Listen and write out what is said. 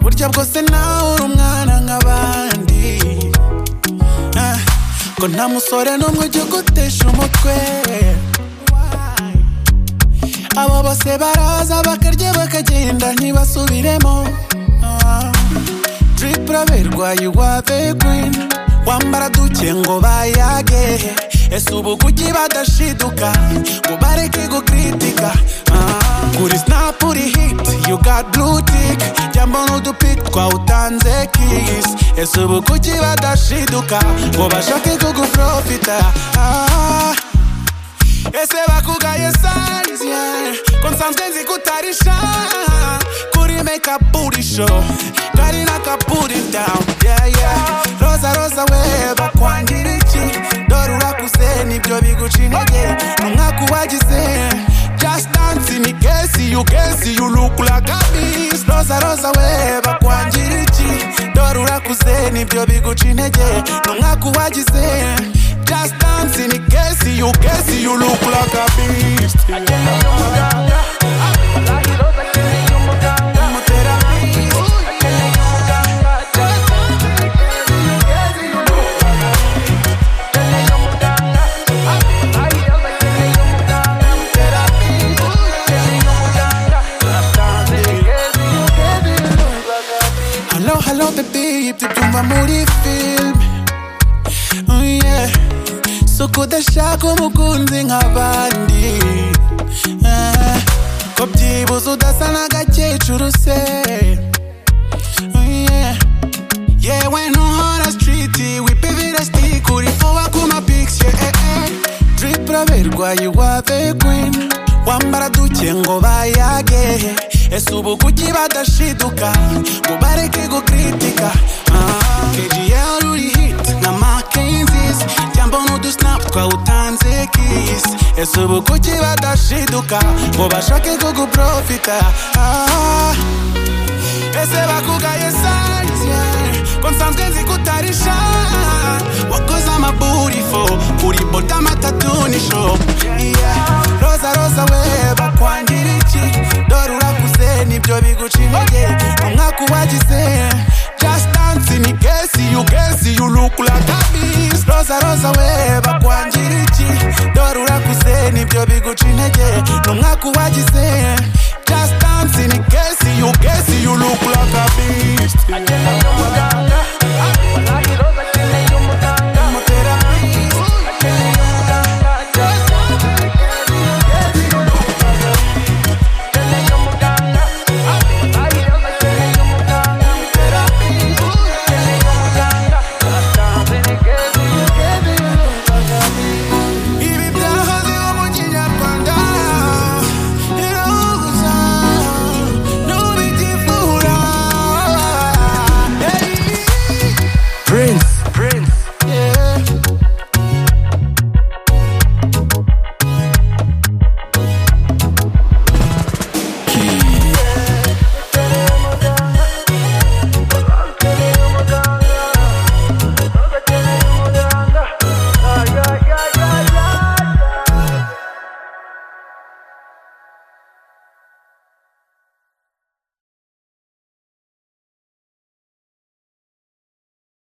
burya bwose nawe uri umwana nk'abandi Ah, ko nta musore n'umwe ujya ugutesha umutwe abo bose baraza bakarya bakagenda ntibasubiremo Ah, drip uraberwa iwabe kwini wambara duke ngo bayage ese ubu kuki badashiduka ngo bareke gukritika Ah, kuri snap uri hit you got blue tick jambo n'udupic twawutanze kiss ese ubu kuki badashiduka ngo bashake kuguprofita Ah, ese bakugaye size yeah. ko nsanzwe nzi ko utari sha kuri make up booty show kari n'akaburi down yeah yeah roza roza we bakwangira iki dore urakuze nibyo biguca intege ni umwaka uwagize just dance ni kesi you kesi you look like a beast roza roza we bakwangira iki dore urakuze nibyo biguca intege ni umwaka uwagize just dance ni kesi you kesi you look like a beast Halo, halo, baby, ibyo byumva muri film Oh, yeah. So kudashaka umukunzi nk'abandi Eh, Ko byibuze udasa n'agakecuru se Oh, yeah. yewe ntuhora stiriti wipivira sitike uri fowa ku mapikisi drip uraberwa iwabe kwini wambara duke ngo bayage ese ubu kuki badashiduka ngo bareke gukritika Ah, kgl uri hiti na makenzisi cyangwa n'udusinapu twawutanze kisi ese ubu kuki badashiduka ngo bashake kuguprofita ah. ese bakugaye sayizya ko nsanzwe nzi ko utari sha wakoze amaburifo uri bodama tatu ni sho Yeah. roza roza we bakwangira iki dore urakuze nibyo biguca intege umwaka uwagize just dance ni kesi you kesi you look like a beast roza roza we bakwangira iki dore urakuze nibyo biguca intege ni umwaka uwagize